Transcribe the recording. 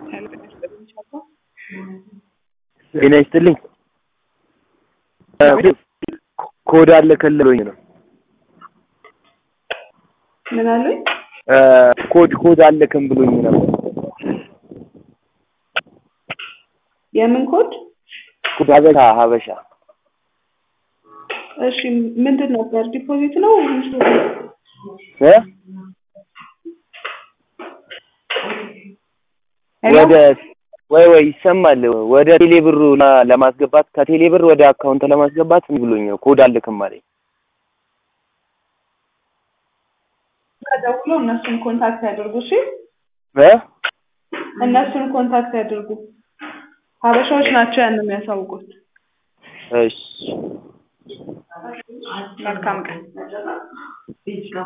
ጤና ይስጥልኝ። ኮድ አለ ከልሎኝ ነው። ምን አሉኝ? ኮድ ኮድ አለክም ብሎኝ ነበር። የምን ኮድ? ኮድ ሀበሻ ሀበሻ እሺ ምንድን ነበር? ዲፖዚት ነው ወይስ እ ወደ ወይ ወይ ይሰማል። ወደ ቴሌ ብሩ ለማስገባት ከቴሌ ብር ወደ አካውንት ለማስገባት ምን ብሎኝ ነው ኮድ አልክም አለኝ። ደውሎ እነሱን ኮንታክት ያድርጉ። እሺ እ እነሱን ኮንታክት ያድርጉ። ሀበሻዎች ናቸው ያን የሚያሳውቁት። እሺ መልካም ቀን።